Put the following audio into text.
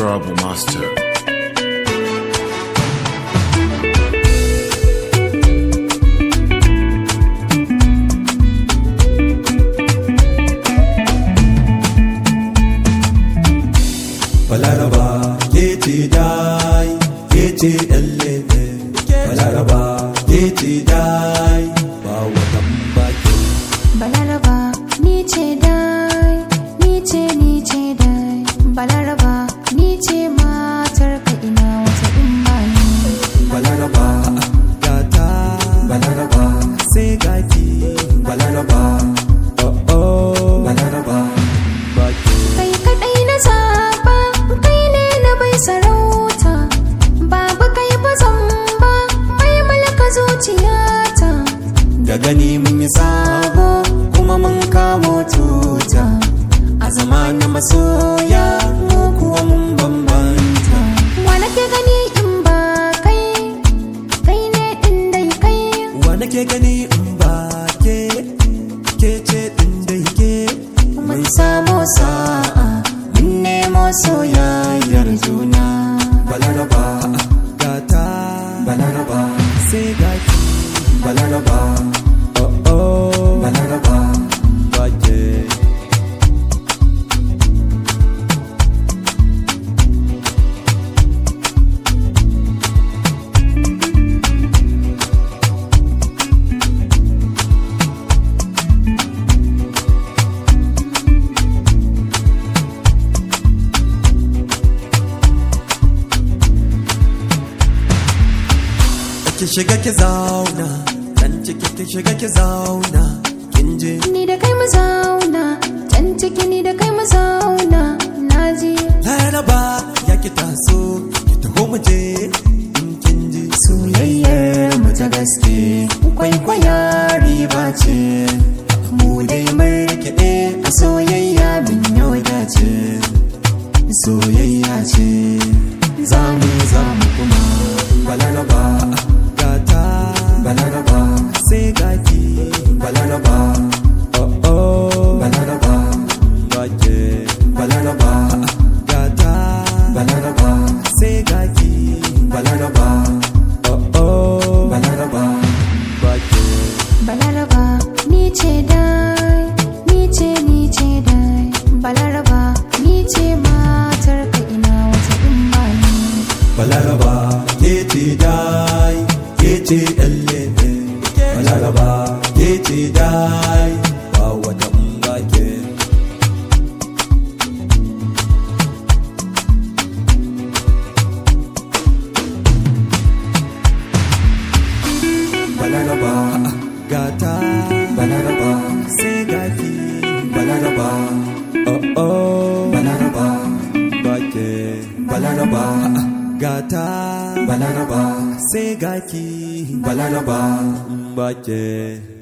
Honorable Master. balaraba ke ce dai ke ce ɗan lebe balaraba ke ce dai ba watan baki Balaraba ni ce dai, ni ce ni ce dai. Balaraba ni ce matar ka ina wata in ba ni. balaraba gata balaraba sai gaki balaraba oh oh balaraba baki Kai kaɗai na zaɓa, kai ne na bai sarauta. Babu kai ba zan ba, mai malaka zuciyata. da gani mun yi sabo kuma mun kamo tuta a zama na masoya mu kuwa mun bambanta Wa nake gani in ba kai, kai ne ɗin dai kai. wa nake gani in ba ke ke ce din da ke Mun samo sa'a, mun nemo soyayyar juna. balaraba gata balaraba sai gaki balaraba oh oh balaraba bake ki shiga ki zauna dan ciki ki shiga ki zauna kin je Ni da kai mu zauna, can ciki ni da kai mu zauna, na ji. laraba ya ki taso ki taho mu je in kin ji soyayyar mu ta gaske kwaikwaya riba ce mu dai mun rikide a soyayya min yau dace soyayya ce za mu za mu kuma balaraba gata balaraba sai gaki balaraba oh oh balaraba gake balaraba gata balaraba sai gaki balaraba oh oh balaraba gake Balaraba, ni ce dai, ni ce ni ce dai. Balaraba, ni ce matar ka ina wata in ba ni. balaraba ke ce dai ke ce ɗallebe balaraba ke ce dai ba wata mbake balaraba gata balaraba sai gaki balaraba oh oh balaraba bake balaraba gata balaraba sai gaki balaraba bake